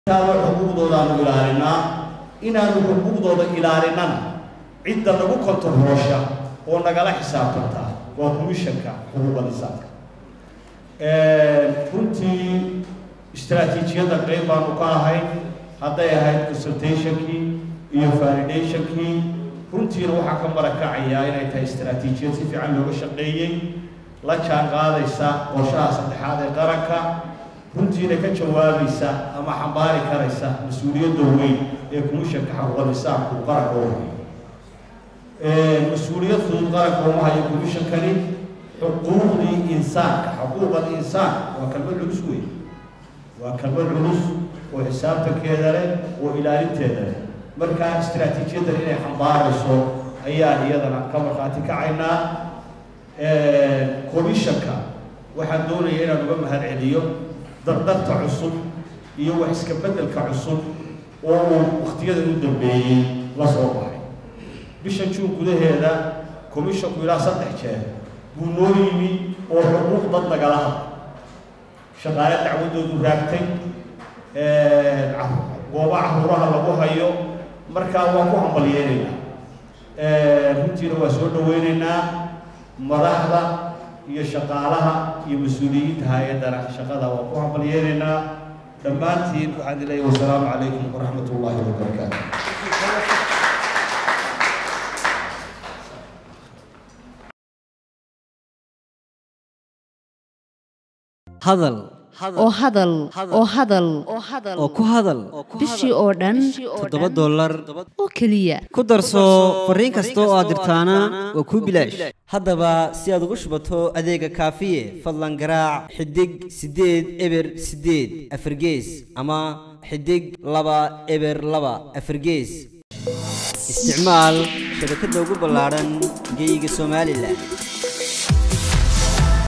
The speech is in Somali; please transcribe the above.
taaba xuquuqdoodaanu ilaalinaa inaanu xuquuqdooda ilaalinana cidda nagu kontaroosha oo nagala xisaabtantaa waa komishanka xuquuqa lisaanka runtii istraatiijiyadda qeyb baanu ka ahayn hadday ahayd consultationkii iyo validationkii runtiina waxaa ka marakacayaa inay tahay istraatiijiyad si fiican looga shaqeeyey la jaan qaadaysa qorshaha saddexaad ee qaranka runtiina ka jawaabaysa ama xambaari karaysa mas-uuliyadda weyn ee komishanka xaquuqa lisaanku qaranka u hayo mas-uuliyad fudud qaranka uma hayo komishankani xuquuqdii insaanka xuquuq alinsaan waa kalmad culus wey waa kalmad culus oo xisaabtankeeda leh oo ilaalinteeda leh markaa istraatiijiyadan inay xambaarayso ayaan iyadana ka markhaati kacaynaa komishanka waxaan doonaya inaan uga mahad celiyo dardarta cusub iyo wax iska beddelka cusub oo uu wakhtiyadan u dambeeyey la soo baxay bishan juun gudaheeda komishanku ilaa saddex jeer buu noo yimi oo xuquuq dad nagala hadla shaqaale dacwaddoodu raagtay gooba caruuraha lagu hayo markaa waan ku hambalyeenaynaa runtiina waa soo dhaweynaynaa madaxda iyo shaqaalaha iyo mas-uuliyiinta hay-addana shaqada waan ku hambalyeenaynaa dhammaantiin waxaan leeyahay wasalaamu calaykum waraxmat ullaahi wabarakaatu hadal oo hadal oo hadal oo ku hadal bishii oo dhan toddoba dollar oo keliya ku darso fariin kasta oo aad dirtaana waa kuu bilaash haddaba si aad ugu shubato adeega kaafiye fadlan garaac xidig siddeed eber siddeed afargees ama xidig laba eber laba afargees isticmaal shabakadda ugu ballaadhan geeyiga somalilan